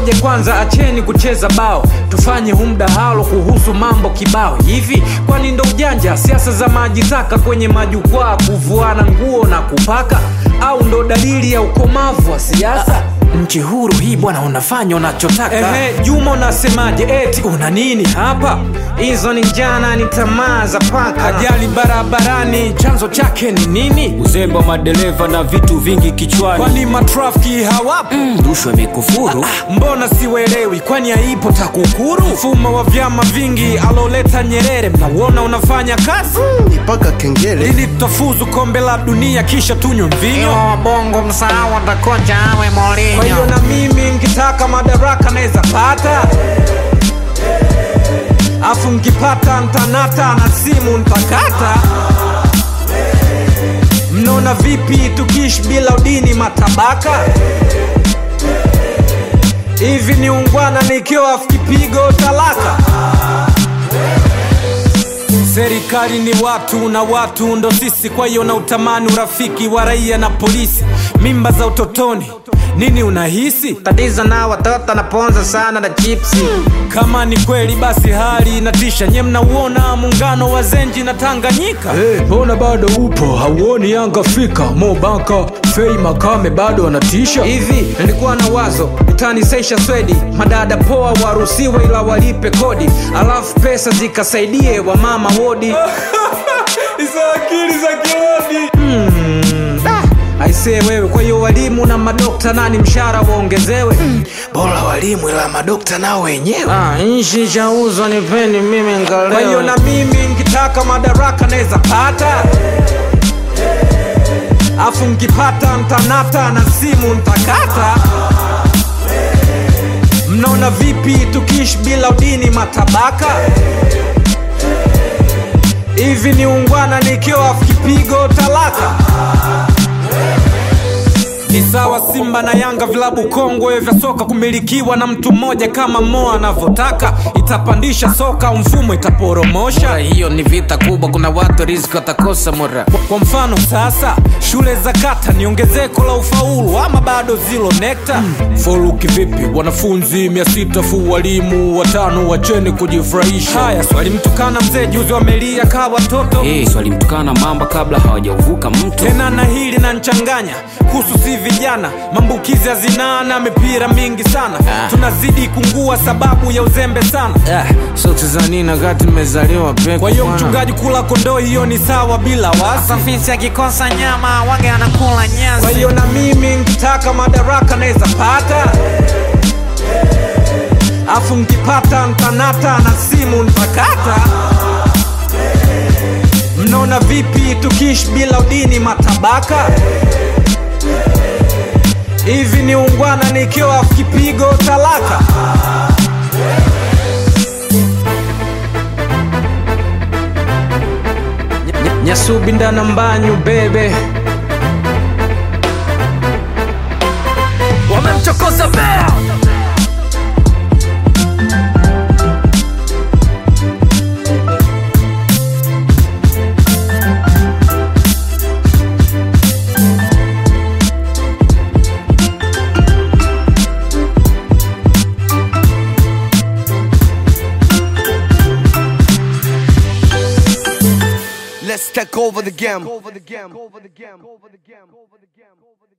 ngoja kwanza acheni kucheza bao tufanye hu mdahalo kuhusu mambo kibao hivi kwani ndo ujanja siasa za maji taka kwenye majukwaa kuvuana nguo na kupaka au ndo dalili ya ukomavu wa siasa nchi huru hii bwana unafanya unachotaka Ehe, juma unasemaje eti una nini hapa hizo ni njana ni tamaa za paka ajali barabarani chanzo chake ni nini uzembe wa madereva na vitu vingi kichwani kwani matrafiki hawapo rushwa imekufuru mbona siwelewi kwani haipo takukuru mfumo wa vyama vingi aloleta nyerere mnauona unafanya kazi mpaka kengele ili tutafuzu kombe la dunia kisha tunywe mvinyo bongo msahau atakocha awe kwa hiyo molinyo na mimi nkitaka madaraka naweza pata afu nkipata ntanata na simu ntakata mnaona vipi tukiishi bila udini matabaka hivi ni ungwana nikiwa afu kipigo talaka serikali ni watu na watu ndo sisi kwa hiyo na utamani urafiki wa raia na polisi mimba za utotoni nini unahisi tatizo na watoto naponza sana na chipsi kama ni kweli basi hali inatisha nye mnauona muungano wa zenji na tanganyika mbona hey, bado upo hauoni yanga afrika mobaka fei makame bado wanatisha hivi nilikuwa na wazo utanisesha swedi madada poa waruhusiwe ila walipe kodi alafu pesa zikasaidie wamama wodi hizo akili za kirodi hmm. aisee wewe kwa hiyo walimu na madokta nani mshahara waongezewe mm. bora walimu ila madokta nao wenyewe ah, nchi chauzwa nipeni mimi kwa hiyo ngaleo na mimi nkitaka madaraka naweza pata afu nkipata ntanata na simu ntakata mnaona vipi tukiishi bila udini matabaka hivi ni ungwana nikiwa afu kipigo talaka ni sawa simba na yanga vilabu kongwe vya soka kumilikiwa na mtu mmoja kama moa anavyotaka itapandisha soka mfumo itaporomosha hiyo ni vita kubwa kuna watu riziki watakosa mura kwa mfano sasa shule za kata ni ongezeko la ufaulu ama bado zilo nekta hmm. foluki vipi wanafunzi mia sita fu walimu watano wacheni kujifurahisha haya swali mtukana mzee juzi wamelia kaa watoto hey, swalimtukana mamba kabla hawajauvuka mto tena na hili na nchanganya kuhusu si vijana maambukizi ya zinaa na mipira mingi sana Ah. tunazidi kungua sababu ya uzembe sana ah, sote za nini wakati nimezaliwa peke kwa hiyo bwana. mchungaji kula kondoo hiyo ni sawa bila wasi safisi akikosa nyama wage anakula nyasi kwa hiyo na mimi nkitaka madaraka naweza pata afu nkipata ntanata na simu ntakata mnaona vipi tukiishi bila udini matabaka hivi ni ungwana nikiwa afu kipigo talaka Ny- nyasubi ndana mbanyu bebe wamemchokoza bea Let's take over the game. Over the game. Over the game. Over the game. Over the game.